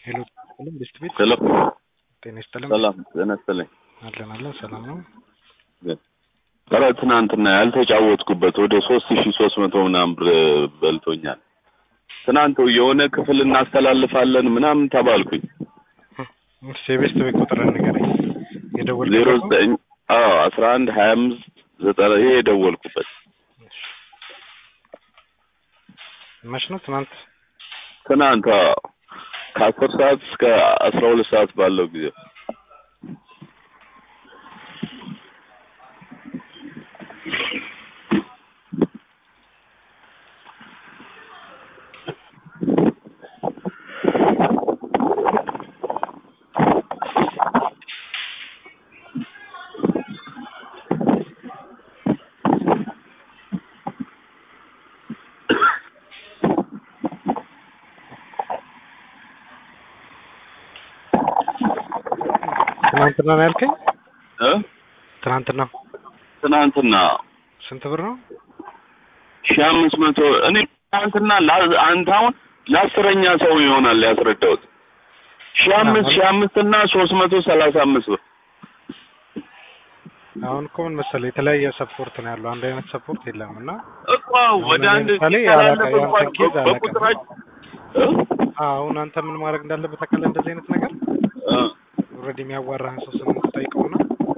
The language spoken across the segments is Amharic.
ሄሎ ሰላም ቤስት ቤት ሄሎ ጤና ይስጥልኝ። ሰላም ጤና ይስጥልኝ። አለን አለን ሰላም ነው። ኧረ ትናንትና ያልተጫወትኩበት ወደ ሶስት ሺ ሶስት መቶ ምናምን ብር በልቶኛል። ትናንት የሆነ ክፍል እናስተላልፋለን ምናምን ተባልኩኝ። እሺ የቤስት ቤት ቁጥር ንገረኝ። ዜሮ የደወልኩበት ነው? ዘጠኝ አዎ አስራ አንድ ሀያ አምስት ዘጠና ይሄ የደወልኩበት መች ነው? ትናንት ትናንት አዎ ከአስር ሰዓት እስከ አስራ ሁለት ሰዓት ባለው ጊዜ ትናንትና ነው ያልከኝ? እ ትናንትና ትናንትና ስንት ብር ነው? ሺህ አምስት መቶ እኔ ትናንትና ላ- አንተ አሁን ለአስረኛ ሰው ይሆናል ያስረዳሁት ሺህ አምስት ሺህ አምስት እና ሶስት መቶ ሰላሳ አምስት ብር አሁን እኮ ምን መሰለህ የተለያየ ሰፖርት ነው ያለው። አንድ አይነት ሰፖርት የለም እና እኮ ወደ አንድ ለምሳሌ ሲተላለፍ ያላቀ- እንኳን ያንተን ኬዝ አላውቅም። በቁጥራችን እ? አሁን አንተ ምን ማድረግ እንዳለበት ታውቃለህ? እንደዚህ አይነት ነገር እ። ኦልሬዲ የሚያዋራህን ሰው ስም ትጠይቀውና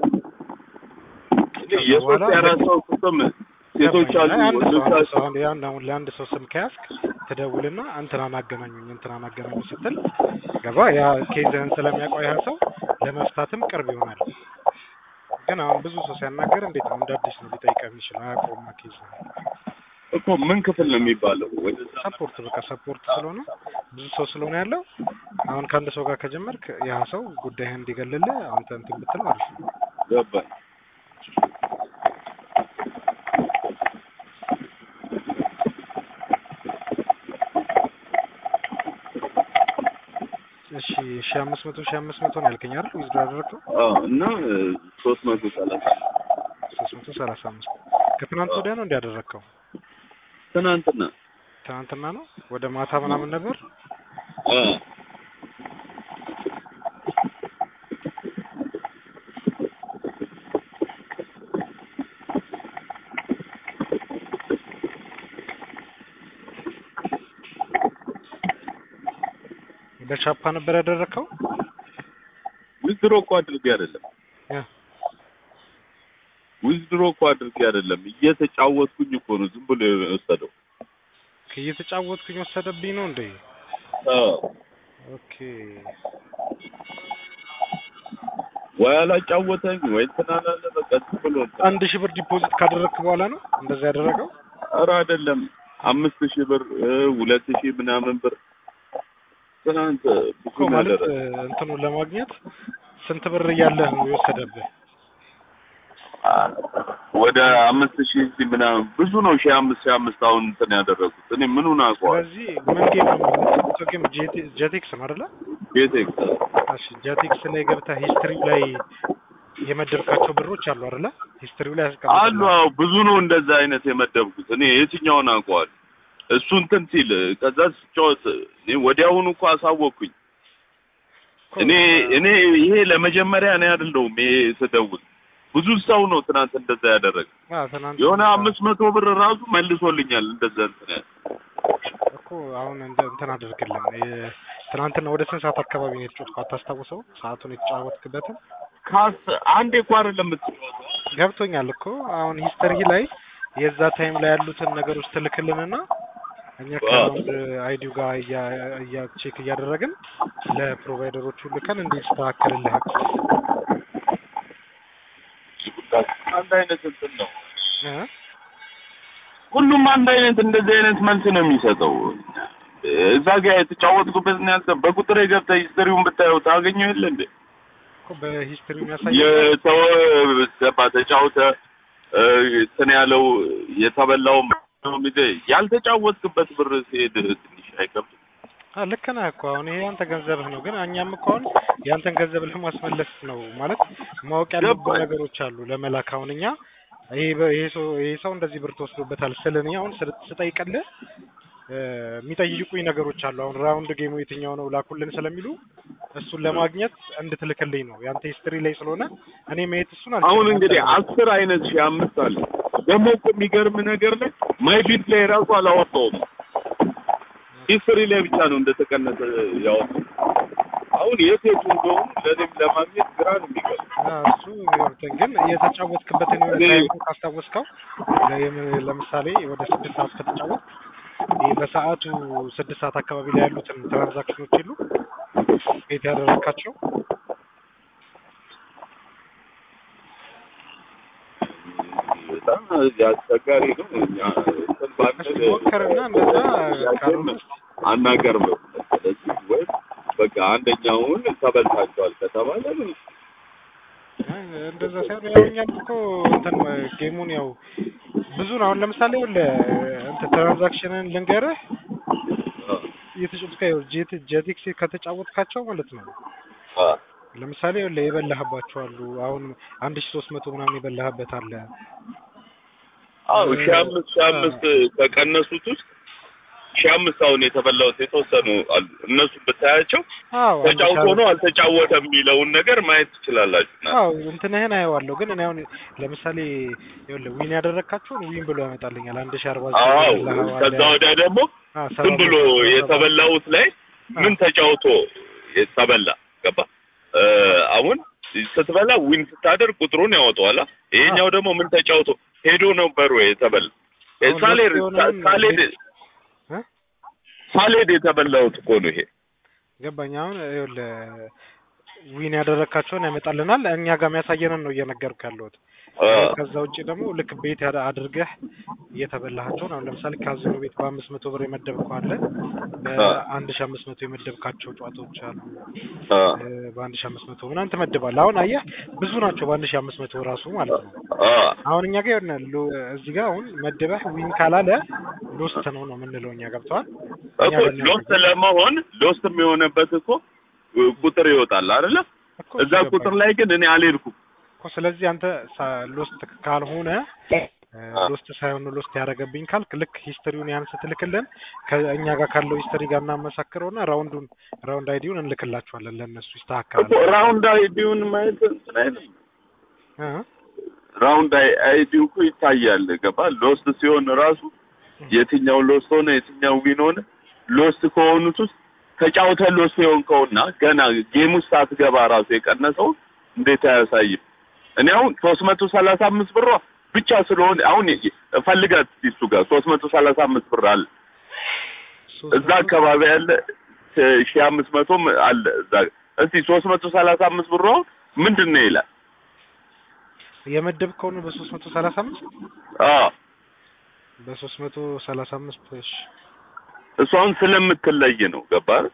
የሶስት በኋላ የአራት ሰው ስም ሴቶች አሉ ገባኝ። አንድ ሰው ወንዶች አንድ አሉ ሰው አንድ ያን አሁን ለአንድ ሰው ስም ከያዝክ ትደውልና እንትናን አገናኙኝ እንትናን አገናኙ ስትል ገባ ያ ኬዝህን ስለሚያውቀው ያ ሰው ለመፍታትም ቅርብ ይሆናል። ግን አሁን ብዙ ሰው ሲያናገር እንዴት ነው እንደ አዲስ ነው ሊጠይቀህ የሚችለው አያውቀውማ ኬዝ እኮ ምን ክፍል ነው የሚባለው ወደዛ ሰፖርት በቃ ሰፖርት ስለሆነ ብዙ ሰው ስለሆነ ያለው አሁን ከአንድ ሰው ጋር ከጀመርክ ያ ሰው ጉዳይህን እንዲገልልህ አንተ እንትን ብትል ማለት ነው። ገባኝ እሺ ሺህ አምስት መቶ ሺህ አምስት መቶ ነው ያልከኝ አይደል? ዊዝድሮ ያደረግከው አዎ እና ሶስት መቶ ሰላሳ ሶስት መቶ ሰላሳ አምስት ከትናንት ወዲያ ነው እንዲያደረግከው ትናንትና ትናንትና ነው ወደ ማታ ምናምን ነበር። አ በቻፓ ነበር ያደረግከው። ዊዝድሮ እኮ አድርጌ አይደለም ያ ዊዝድሮ እኮ አድርጌ አይደለም እየተጫወትኩኝ እኮ ነው ዝም ብሎ የወሰደው እየተጫወትኩኝ ወሰደብኝ ነው እንዴ? አዎ ኦኬ ወይ አላጫወተኝ ወይ እንትን አላለ በቃ ዝም ብሎ እንትን አንድ ሺህ ብር ዲፖዚት ካደረግክ በኋላ ነው እንደዛ ያደረገው። ኧረ አይደለም አምስት ሺህ ብር እ ሁለት ሺህ ምናምን ብር ትናንት ብዙ እኮ ማለት ነገር እ፣ እንትኑን ለማግኘት ስንት ብር እያለህ ነው የወሰደብህ? ወደ አምስት ሺህ እዚህ ምናምን ብዙ ነው ሺህ አምስት ሺህ አምስት አሁን እንትን ያደረጉት እኔ ምኑን አውቀዋለሁ ስለዚህ ምን ጌም ነው የምትጫወተው? ጌም ጄቴ- ጄቴክስ ነው አይደለ? ቤቴክስ እሺ ጄቴክስ ላይ ገብተህ ሂስትሪው ላይ የመደብካቸው ብሮች አሉ አይደለ? ሂስትሪው ላይ አሉ ያስቀምጥልሃል። አዎ ብዙ ነው እንደዛ አይነት የመደብኩት እኔ የትኛውን አውቀዋለሁ እሱ እንትን ሲል ከዛ ስጫወት እኔ ወዲያውኑ እኮ አሳወቅኩኝ እኮ እኔ እኔ ይሄ ለመጀመሪያ እኔ አይደለሁም ይሄ ስደውል ብዙ ሰው ነው ትናንት እንደዛ ያደረገ አዎ፣ ትናንት የሆነ አምስት መቶ ብር ራሱ መልሶልኛል እንደዛ እንትን ያለ እኮ አሁን እንደ እንትን አድርግልን የ- ትናንትና ወደ ስንት ሰዓት አካባቢ ነው የተጫወትከው? አታስታውሰው ሰዓቱን የተጫወትክበትን? ካስ አንዴ እኮ አይደለም የምትጫወተው ገብቶኛል እኮ አሁን ሂስተሪ ላይ የዛ ታይም ላይ ያሉትን ነገሮች ትልክልንና እኛ ከራውንድ አይዲው ጋር እያ- እያ ቼክ እያደረግን ለፕሮቫይደሮቹ ልከን እንዲስተካከልልህ አንድ አይነት እንትን ነው እ? ሁሉም አንድ አይነት እንደዚህ አይነት መልስ ነው የሚሰጠው እዛ ጋር የተጫወትኩበት ነው ያልተ በቁጥር ገብተህ ሂስትሪውን ብታየው ታገኘው የለ እንዴ እኮ በሂስትሪ የሚያሳይ የተወ ገባ ተጫውተ እ፣ እንትን ያለው የተበላው ያልተጫወትክበት ብር ሲሄድ ትንሽ አይከብድም አ ልክ ነህ እኮ አሁን ይሄ ያንተ ገንዘብህ ነው። ግን እኛም እኮ አሁን ያንተን ገንዘብ ለማስመለስ ነው ማለት ማወቅ ያለብን ገባኝ። ነገሮች አሉ ለመላክ አሁን እኛ ይሄ በ- ይሄ ሰው ይሄ ሰው እንደዚህ ብር ተወስዶበታል ስል እኔ አሁን ስል- ስጠይቅልህ እ፣ የሚጠይቁኝ ነገሮች አሉ። አሁን ራውንድ ጌሙ የትኛው ነው ላኩልን ስለሚሉ እሱን ለማግኘት እንድትልክልኝ ነው። ያንተ ሂስትሪ ላይ ስለሆነ እኔ ማየት እሱን አልችልም። አሁን እንግዲህ አንተ- አስር አይነት ሺህ አምስት አለ። ደግሞ እኮ የሚገርም ነገር ላይ ማይ ቢት ላይ ራሱ አላወጣውም። ሂስትሪ ላይ ብቻ ነው እንደተቀነሰ ያወጣው። አሁን የት የቱ እንደሆኑ ለእኔም ለማግኘት ግራ ነው የሚገርም። አዎ፣ እሱ ይወርተን ግን የተጫወትክበትን የሆነ እኔ- ታይም ካስታወስከው ለ- ለምሳሌ ወደ ስድስት ሰዓት ከተጫወት ይህ በሰዓቱ ስድስት ሰዓት አካባቢ ላይ ያሉትን ትራንዛክሽኖች የሉ ቤት ያደረግካቸው በጣም አስቸጋሪ ነው። እኛ እንትን ባንል እስኪ ሞክርና እንደዛ ካልሆነ አናቀርብም። ስለዚህ ወይም በቃ አንደኛውን ተበልታቸዋል ከተባለ ምን አይ፣ እንደዛ ሳይሆን ያው እኛም እኮ እንትን ጌሙን ያው ብዙ ነው። አሁን ለምሳሌ ለ እንትን ትራንዛክሽንን ልንገርህ እየተጫወትከው ጄት ጄቲክስ ከተጫወትካቸው ማለት ነው አ ለምሳሌ ይኸውልህ የበላህባቸው አሉ። አሁን አንድ ሺህ ሶስት መቶ ምናምን የበላህበት አለ። አዎ ሺህ አምስት ሺህ አምስት ከቀነሱት ውስጥ ሺህ አምስት አሁን የተበላሁት የተወሰኑ አሉ። እነሱ ብታያቸው አዎ አንድ ሺህ ተጫውቶ ነው አልተጫወተም የሚለውን ነገር ማየት ትችላላችሁ። እና አዎ እንትንህን አየዋለሁ። ግን እኔ አሁን ለምሳሌ ይኸውልህ ዊን ያደረግካቸውን ዊን ብሎ ያመጣልኛል። አንድ ሺህ አርባ ዘጠኝ አዎ የበላኸው አለ። ከዛ ወዲያ ደግሞ አዎ፣ ዝም ሰባት ብሎ መቶ ሰባ የተበላውት ላይ ምን ተጫውቶ የተበላ ገባ እ አሁን ስትበላ ዊን ስታደርግ ቁጥሩን ያወጣዋል። ይሄኛው ደግሞ ምን ተጫውቶ ሄዶ ነበር ወይ የተበላ አሁን ሳሌድ ሁለት የሆነውን ሳሌድ ቤት- እ? ሳሌድ የተበላውት እኮ ነው ይሄ ገባኝ። አሁን ይኸውልህ ዊን ያደረግካቸውን ያመጣልናል። እኛ ጋር የሚያሳየንን ነው እየነገርኩህ ያለሁት። አ ከዛ ውጭ ደግሞ ልክ ቤት ያደ- አድርገህ እየተበላሃቸውን አሁን ለምሳሌ ካዝኖ ቤት በአምስት መቶ ብር የመደብከው አለ። በአንድ ሺህ አምስት መቶ የመደብካቸው ጨዋታዎች አሉ። አ እ፣ በአንድ ሺህ አምስት መቶ ምናምን ትመድባለህ። አሁን አየህ ብዙ ናቸው በአንድ ሺህ አምስት መቶ ራሱ ማለት ነው። አ አሁን እኛ ጋር ይሆናል እዚህ ጋር አሁን መደበህ ዊን ካላለ ሎስት ነው ነው የምንለው እኛ ገብተዋል። እኛ እኮ በእኛ ሎስት ለመሆን ሎስት የሚሆንበት እኮ ቁጥር ይወጣል አይደለ? እኮ እዛ ገባኝ ቁጥር ላይ ግን እኔ አልሄድኩም። እኮ ስለዚህ አንተ ሳ- ሎስት ካልሆነ እ፣ አ ሎስት ሳይሆን ሎስት ያደረገብኝ ካልክ ልክ ሂስትሪውን ያን ስትልክልን ከእኛ ጋር ካለው ሂስትሪ ጋር እናመሳክረውና ራውንዱን ራውንድ አይዲውን እንልክላቸዋለን ለእነሱ ይስተካከላል። እኮ ራውንድ አይዲውን ማየት እንትን አይልም። እ? ራውንድ አይዲው እኮ ይታያል። ገባ ሎስት ሲሆን ራሱ የትኛው ሎስት ሆነ የትኛው ዊን ሆነ ሎስት ከሆኑት ውስጥ ተጫውተህ ሎስት የሆንከውና ገና ጌም ውስጥ ሳትገባ ራሱ የቀነሰው እንዴት አያሳይም? እኔ አሁን ሶስት መቶ ሰላሳ አምስት ብሯ ብቻ ስለሆነ አሁን ፈልጋት እሱ ጋር ሶስት መቶ ሰላሳ አምስት ብር አለ ሶስት እዛ አካባቢ ያለ ሺህ አምስት መቶም አለ እዛ እስቲ ሶስት መቶ ሰላሳ አምስት ብር አሁን ምንድን ነው ይላል? የመደብከው ነው በሶስት መቶ ሰላሳ አምስት አዎ በሶስት መቶ ሰላሳ አምስት እሺ እሱ አሁን ስለምትለይ ነው ገባ አይደል?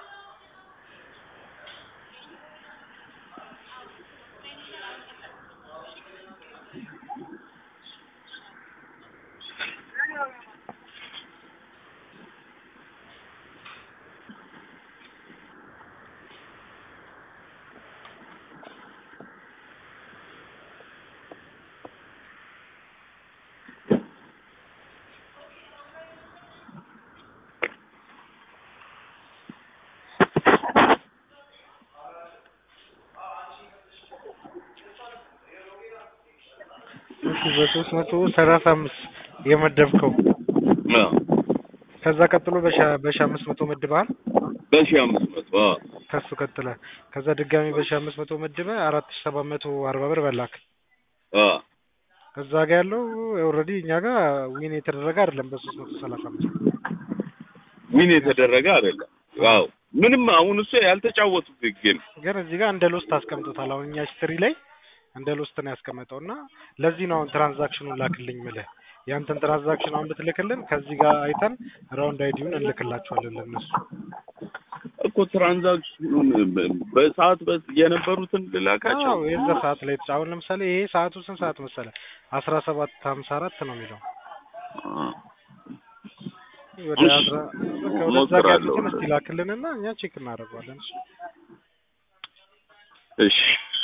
እሺ በሶስት መቶ ሰላሳ አምስት የመደብከው አዎ ከዛ ቀጥሎ በሺ በሺ አምስት መቶ መድበሃል። በሺህ አምስት መቶ አዎ ከሱ ቀጥለ ከዛ ድጋሚ በሺ አምስት መቶ መድበ አራት ሺ ሰባት መቶ አርባ ብር በላክ። አዎ እዛ ጋ ያለው ኦልሬዲ እኛ ጋር ዊን የተደረገ አይደለም በሶስት መቶ ሰላሳ አምስት ዊን የተደረገ አይደለም። ዋው ምንም አሁን እሱ ያልተጫወቱት ጌም ግን እዚህ ጋር እንደ ሎስት አስቀምጦታል። አሁን እኛ ሂስትሪ ላይ እንደ ሎስት ነው ያስቀመጠው እና ለዚህ ነው አሁን ትራንዛክሽኑን ላክልኝ ምልህ ያንተን ትራንዛክሽን አሁን ብትልክልን ከዚህ ጋር አይተን ራውንድ አይዲውን እንልክላቸዋለን ለእነሱ። እኮ ትራንዛክሽኑን በሰዓት በ- የነበሩትን ልላካቸው አዎ የዛ ሰዓት ላይ የተጫ- አሁን ለምሳሌ ይሄ ሰዓቱ ስንት ሰዓት መሰለ? አስራ ሰባት ሀምሳ አራት ነው የሚለው አዎ። ወደ እሺ፣ አስራ በቃ ወደዛ ጋር እሞክራለሁ። ያሉትን እስቲ ላክልንና እኛ ቼክ እናደርገዋለን። እሺ። እሺ